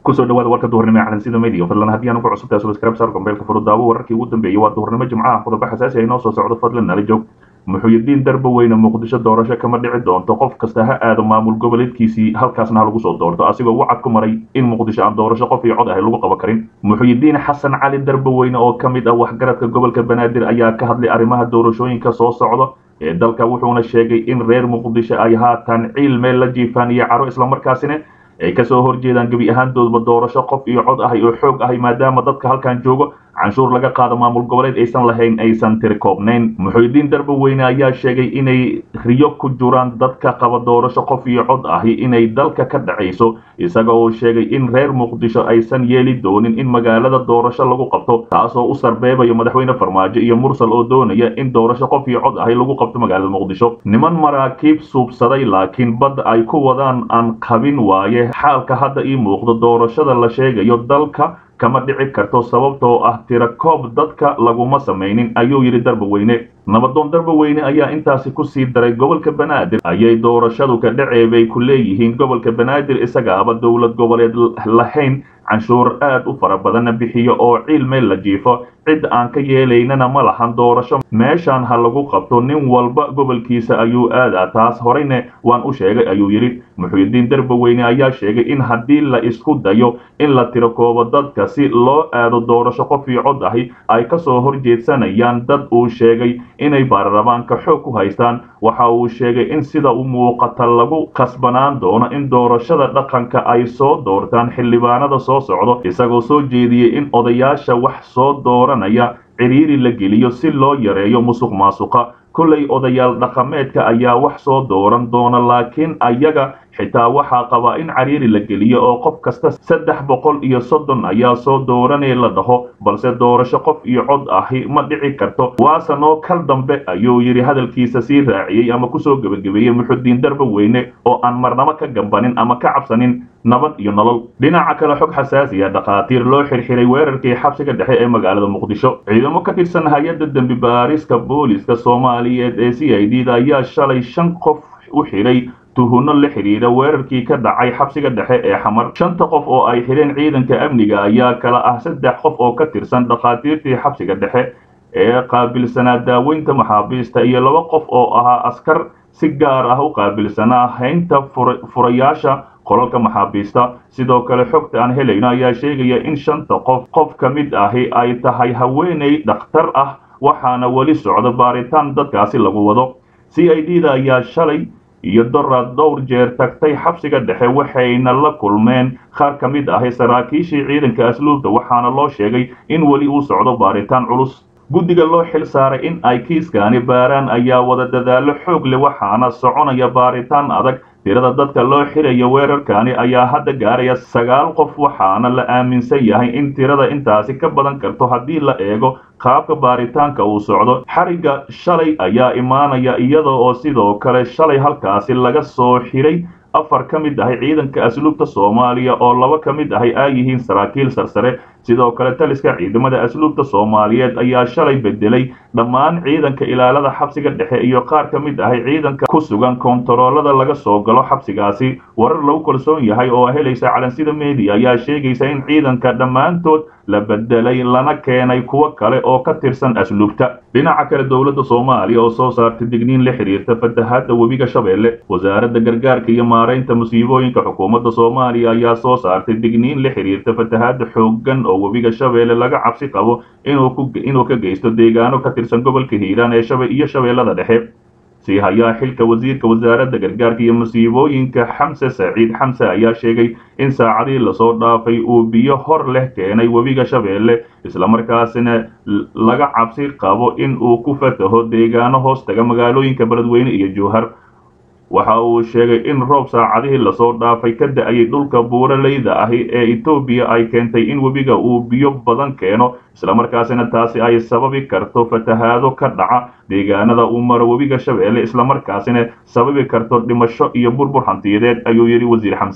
kusoo dhawaada warka duhurnimo ee calansida media fadlan haddii aan ugu cusubtahay subscribe saar gombeelka furo daawo wararkii ugu dambeeyay waa duhurnimo jimcaha qodobo xasaasi ah inoo soo socdo fadlan nala joog muxuuyidiin darba weyne muqdisho doorasho kama dhici doonto qof kasta ha aado maamul goboleedkiisii halkaasna ha lagu soo doorto asigoo wacad ku maray in muqdisho aan doorasho qof iyo cod ahay lagu qaban karin muxuuyidiin xasan cali darba weyne oo ka mid ah waxgaradka gobolka banaadir ayaa ka hadlay arrimaha doorashooyinka soo socda ee dalka wuxuuna sheegay in reer muqdisho ay haatan ciil meel la jiifaan iyo caro islamarkaasina ay kasoo horjeedaan gebi ahaandoodba doorasho qof iyo cod ahay oo xoog ahay maadaama dadka halkan joogo canshuur laga qaado maamul goboleed aysan lahayn aysan tiri koobnayn muxuudiin darba weyne ayaa sheegay inay riyo ku jiraan dadka qaba doorasho qof iyo cod ahi inay dalka ka dhacayso isaga oo sheegay in reer muqdisho aysan yeeli doonin in magaalada doorasho lagu qabto taasoo u sarbeebayo madaxweyne farmaajo iyo mursal oo doonaya in doorasho qof iyo cod ahi lagu qabto magaalada muqdisho niman maraakiib suubsaday laakiin badda ay ku wadaan aan qabin waaye xaalka hadda ii muuqdo doorashada la sheegayo dalka kama dhici karto sababtoo ah tira koob dadka laguma samaynin ayuu yidhi darba weyne nabadoon darba weyne ayaa intaasi kusii daray gobolka banaadir ayay doorashadu ka dhaceebay ku leeyihiin gobolka banaadir isagaaba dowlad goboleed lahayn canshuur aad u fara badanna bixiyo oo ciil meel la jiifo cid aan ka yeelaynana ma lahan doorasho meeshaan ha lagu qabto nin walba gobolkiisa ayuu aadaa taas horeyne waan u sheegay ayuu yidhi muxuudiin darba weyne ayaa sheegay in haddii la isku dayo in la tiro koobo dadka si loo aado doorasho qof iyo cod ahi ay kasoo horjeedsanayaan dad uu sheegay inay baarlamaanka xoog ku haystaan waxa uu sheegay in sida u muuqata lagu kasbanaan doono in doorashada dhaqanka ay soo doortaan xildhibaanada soo socdo isagoo soo jeediyey in odayaasha wax soo dooranaya ciriiri la geliyo si loo yareeyo musuq maasuqa kollay odayaal dhaqameedka ayaa wax soo dooran doona laakiin ayaga xitaa waxaa qabaa in cariiri la geliyo oo qof kasta saddex boqol iyo soddon ayaa soo dooranee la dhaho balse doorasho qof iyo cod ahi ma dhici karto waase noo kal dambe ayuu yidhi hadalkiisa sii raaciyey ama kusoo gebagabeeyey muxudiin darba weyne oo aan marnabo ka gambanin ama ka cabsanin nabad iyo nolol dhinaca kale xog xasaasi ah dhakhaatiir loo xirxiray weerarkii xabsiga dhexe ee magaalada muqdisho ciidamo ka tirsan hay-adda dembi baariska booliska soomaaliyeed ee c i d da ayaa shalay shan qof u xidhay tuhunno la xidhiidha weerarkii ka dhacay xabsiga dhexe ee xamar shanta qof oo ay xidheen ciidanka amniga ayaa kala ah saddex qof oo ka tirsan dhakhaatiirtii xabsiga dhexe ee qaabilsanaa daaweynta maxaabiista iyo laba qof oo ahaa askar si gaar ah u qaabilsanaa haynta furayaasha qolalka maxaabiista sidoo kale xogta aan helayno ayaa sheegaya in shanta qof qof ka mid ahi ay tahay haweeney dhakhtar ah waxaana weli socdo baaritaan dadkaasi lagu wado c i d da ayaa shalay iyo doraad dhowr jeer tagtay xabsiga dhexe waxayna la kulmeen qaar ka mid ahi saraakiishii ciidanka asluubta waxaana loo sheegay in weli uu socdo baaritaan culus guddiga loo xil saaray in ay kiiskaani baaraan ayaa wada dadaallo xoog leh waxaana soconaya baaritaan adag tirada dadka loo xirayo weerarkani ayaa hadda gaaraya sagaal qof waxaana la aaminsan yahay in tirada intaasi ka badan karto haddii la eego qaabka baaritaanka uu socdo xarigga shalay ayaa imaanaya iyada oo sidoo kale shalay halkaasi laga soo xiray afar ka mid ahay ciidanka asluubta soomaaliya oo laba ka mid ahay ay yihiin saraakiil sarsare sidoo kale taliska ciidamada asluubta soomaaliyeed ayaa shalay bedelay dhammaan ciidanka ilaalada xabsiga dhexe iyo qaar ka mid ahay ciidanka ku sugan koontaroolada laga soo galo xabsigaasi warar lagu kalsoon yahay oo helaysa calansida media ayaa sheegaysa in ciidanka dhammaantood la bedelay lana keenay kuwo kale oo ka tirsan asluubta dhinaca kale dowladda soomaaliya oo soo saartay digniin la xidhiirta fatahaadda webiga shabeelle wasaaradda gargaarka iyo maaraynta musiibooyinka xukuumadda soomaaliya ayaa soo saartay digniin la xidhiirta fatahaadda xooggan oo webiga shabeelle laga cabsi qabo inuu ka geysto deegaano ka tirsan gobolka hiiraan ee iyo shabeellada dhexe sii hayaa xilka wasiirka wasaaradda gargaarka iyo musiibooyinka xamse saciid xamse ayaa sheegay in saacadii lasoo dhaafay uu biyo hor leh keenay webiga shabeelle islamarkaasina laga cabsi qabo in uu ku fataho deegaano hoos taga magaalooyinka beledweyne iyo jowhar waxa uu sheegay in roob saacadihii lasoo dhaafay ka da-ayay dhulka buuraleyda ahi ee etoobiya ay keentay in webiga uu biyo badan keeno islamarkaasina taasi ay sababi karto fatahaado ka dhaca deegaanada uu maro webiga shabeelle islamarkaasina sababi karto dhimasho iyo burbur hantiyadeed ayuu yidhi wasiir xamse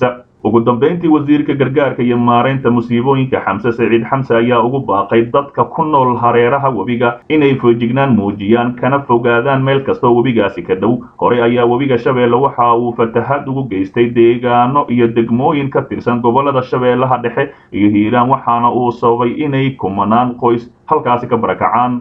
ugu dambeyntii wasiirka gargaarka iyo maaraynta musiibooyinka xamse saciid xamse ayaa ugu baaqay dadka ku nool hareeraha webiga inay foojignaan muujiyaan kana fogaadaan meel kastoo webigaasi ka dhow horey ayaa webiga shabeelle waxa uu fatahaad ugu geystay deegaano iyo degmooyin ka tirsan gobolada shabeellaha dhexe iyo hiiraan waxaana uu sababay inay kumanaan qoys halkaasi ka barakacaan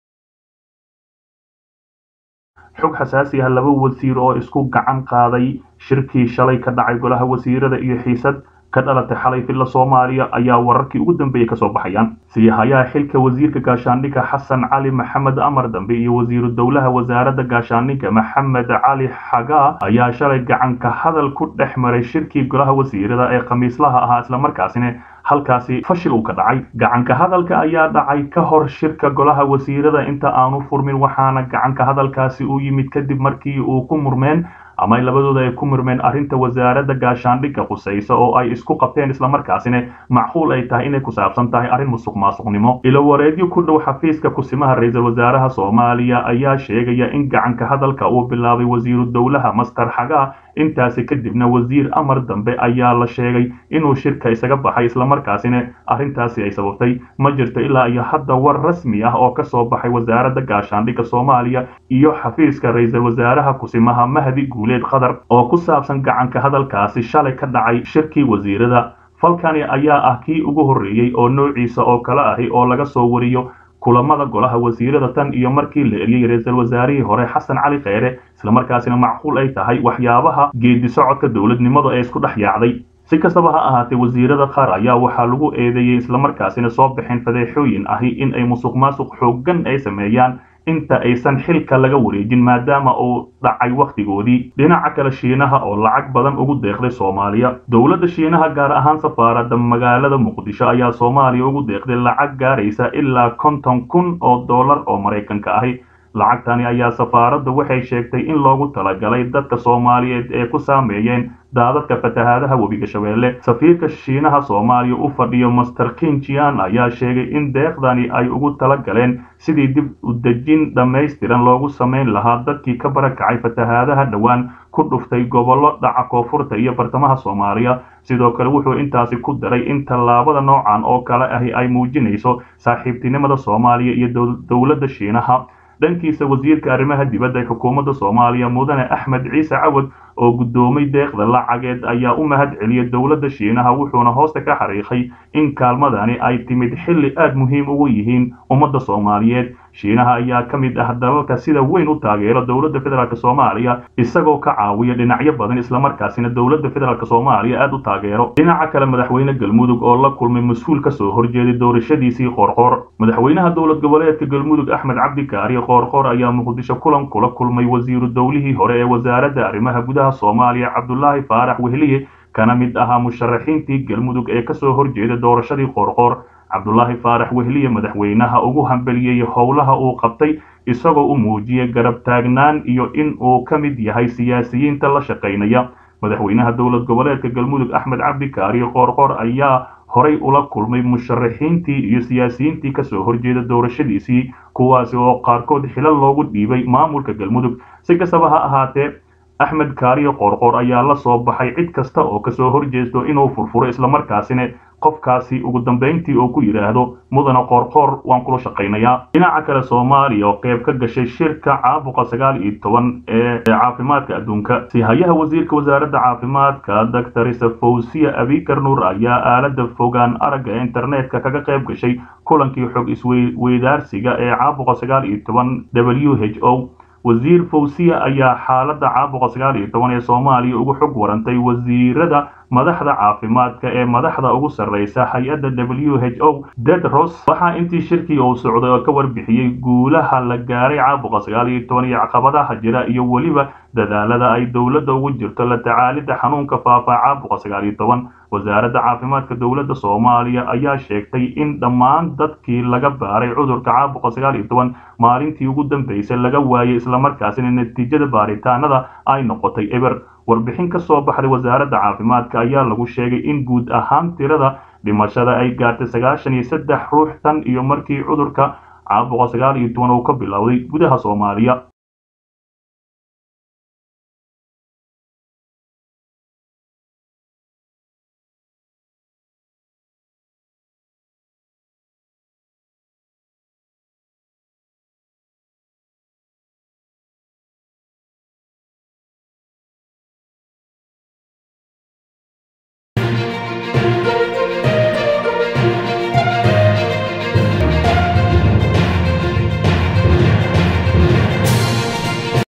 xog xasaasi ah laba wasiir oo isku gacan qaaday shirkii shalay ka dhacay golaha wasiirada iyo xiisad ka dhalatay xalay filla soomaaliya ayaa wararkii ugu dambeeyey kasoo baxayaan siyahayaha xilka wasiirka gaashaandhigga xasan cali maxamed amar dambe iyo wasiiru dowlaha wasaaradda gaashaandhigga maxamed cali xagaa ayaa shalay gacanka hadal ku dhex maray shirkii golaha wasiirada ee khamiislaha ahaa islamarkaasina halkaasi fashil uu ka dhacay gacanka hadalka ayaa dhacay ka hor shirka golaha wasiirada inta aanu furmin waxaana gacanka hadalkaasi u yimid kadib markii uu ku murmeen ama labadooda ay ku murmeen arrinta wasaaradda gaashaandhigga qusaysa oo ay isku qabteen islamarkaasina macquul ay tahay inay ku saabsan tahay arrin musuq maasuqnimo ilo wareedyo ku dhow xafiiska kusimaha ra-iisul wasaaraha soomaaliya ayaa sheegaya in gacanka hadalka uu bilaabay wasiiru dowlaha master xagaa intaasi kadibna wasiir amar dambe ayaa la sheegay inuu shirka isaga baxay islamarkaasina arrintaasi ay sababtay ma jirto ilaa iyo hadda war rasmi ah oo kasoo baxay wasaaradda gaashaandhigga soomaaliya iyo xafiiska ra-iisul wasaaraha kusimaha mahdi guuleed qatar oo ku saabsan gacanka hadalkaasi shalay ka dhacay shirkii wasiirada falkani ayaa ah kii ugu horreeyey oo noociisa oo kale ahi oo laga soo wariyo kulamada golaha wasiirada tan iyo markii la eriyey ra-iisul wasaarihii hore xasan cali kheyre islamarkaasina macquul ay tahay waxyaabaha geedi socodka dowladnimadu ee isku dhex yaacday si kastaba ha ahaatee wasiirada qaar ayaa waxaa lagu eedeeyey islamarkaasina soo bixin fadeexooyin ahi in ay musuq maasuq xooggan ay sameeyaan inta aysan xilka laga wareejin maadaama uu dhacay wakhtigoodii dhinaca kale shiinaha oo lacag badan ugu deeqday soomaaliya dowladda shiinaha gaar ahaan safaaradda magaalada muqdisho ayaa soomaaliya ugu deeqday lacag gaaraysa ilaa konton kun oo dollar oo maraykanka ahi lacagtani ayaa safaaraddu waxay sheegtay in loogu talagalay dadka soomaaliyeed ee ku saameeyeen daadadka fatahaadaha webiga shabeelle safiirka shiinaha soomaaliya u fadhiyo master kinjian ayaa sheegay in deeqdani ay ugu tala galeen sidii dib u dejin dhammaystiran loogu samayn lahaa dadkii ka barakacay fatahaadaha dhowaan ku dhuftay gobollo dhaca koonfurta iyo bartamaha soomaaliya sidoo kale wuxuu intaasi ku daray in tallaabada noocan oo kale ahi ay muujinayso saaxiibtinimada soomaaliya iyo dowladda shiinaha dhankiisa wasiirka arrimaha dibadda ee xukuumadda soomaaliya mudane axmed ciise cawad oo guddoomay deeqda lacageed ayaa u mahad celiyay dowladda shiinaha wuxuuna hoosta ka xariiqay in kaalmadani ay timid xilli aad muhiim ugu yihiin ummadda soomaaliyeed shiinaha ayaa ka mid ah dalalka sida weyn u taageera dowladda federaalk soomaaliya isagoo ka caawiya dhinacyo badan islamarkaasina dowladda federaalk soomaaliya aad u taageero dhinaca kale madaxweyne galmudug oo la kulmay mas-uul ka soo horjeeday doorashadiisii qoorqoor madaxweynaha dowlad goboleedka galmudug axmed cabdikaari qoorqoor ayaa muqdisho kulan kula kulmay wasiiru dowlihii hore ee wasaaradda arrimaha gudaha soomaaliya cabdulaahi faarax wehliye kana mid ahaa musharaxiintii galmudug ee kasoo horjeeda doorashadii qoorqoor cabdulaahi faarax wehliye madaxweynaha ugu hambeliyey howlaha uu qabtay isagoo u muujiyey garab taagnaan iyo in uu ka mid yahay siyaasiyiinta la shaqaynaya madaxweynaha dowlad goboleedka galmudug axmed cabdikaari qoorqoor ayaa horay ula kulmay musharaxiintii iyo siyaasiyiintii kasoo horjeeda doorashadiisii kuwaasi oo qaarkood xilal loogu dhiibay maamulka galmudug si kastaba ha ahaatee axmed kaariyo qoorqoor ayaa la soo baxay cid kasta oo kasoo horjeesto inuu furfuro islamarkaasina qofkaasi ugu dambayntii oo ku yidhaahdo mudana qoorqoor waan kula shaqaynayaa dhinaca kale soomaaliya oo qayb ka gashay shirka caabuqa sagaal iyo toban ee caafimaadka adduunka sihayaha wasiirka wasaaradda caafimaadka doctorisa fawsiya abikar nuur ayaa aalada fogaan aragga ee internetka kaga qayb gashay kulankii xog isweydaarsiga ee caabuqa sagaal iyo toban w h o wasiir fawsiya ayaa xaaladda caabuqa sagaal iyo toban ee soomaaliya ugu xog warantay wasiirada madaxda caafimaadka ee madaxda ugu sarreysa hay-adda w h o dedros waxaa intii shirkii uu socday oo ka warbixiyey guulaha la gaaray caabuqa sagaal iyo toban iyo caqabadaha jira iyo weliba dadaalada ay dowladda ugu jirto la tacaalidda xanuunka faafa caabuqa sagaal iyo toban wasaaradda caafimaadka dowladda soomaaliya ayaa sheegtay in dhammaan dadkii laga baaray cudurka caabuqa sagaal iyo toban maalintii ugu dambeysay laga waayay islamarkaasina natiijada baaritaanada ay noqotay eber warbixin ka soo baxday wasaaradda caafimaadka ayaa lagu sheegay in guud ahaan tirada dhimashada ay gaartay sagaashan iyo saddex ruux tan iyo markii cudurka caabuqa sagaal iyo toban uu ka bilowday gudaha soomaaliya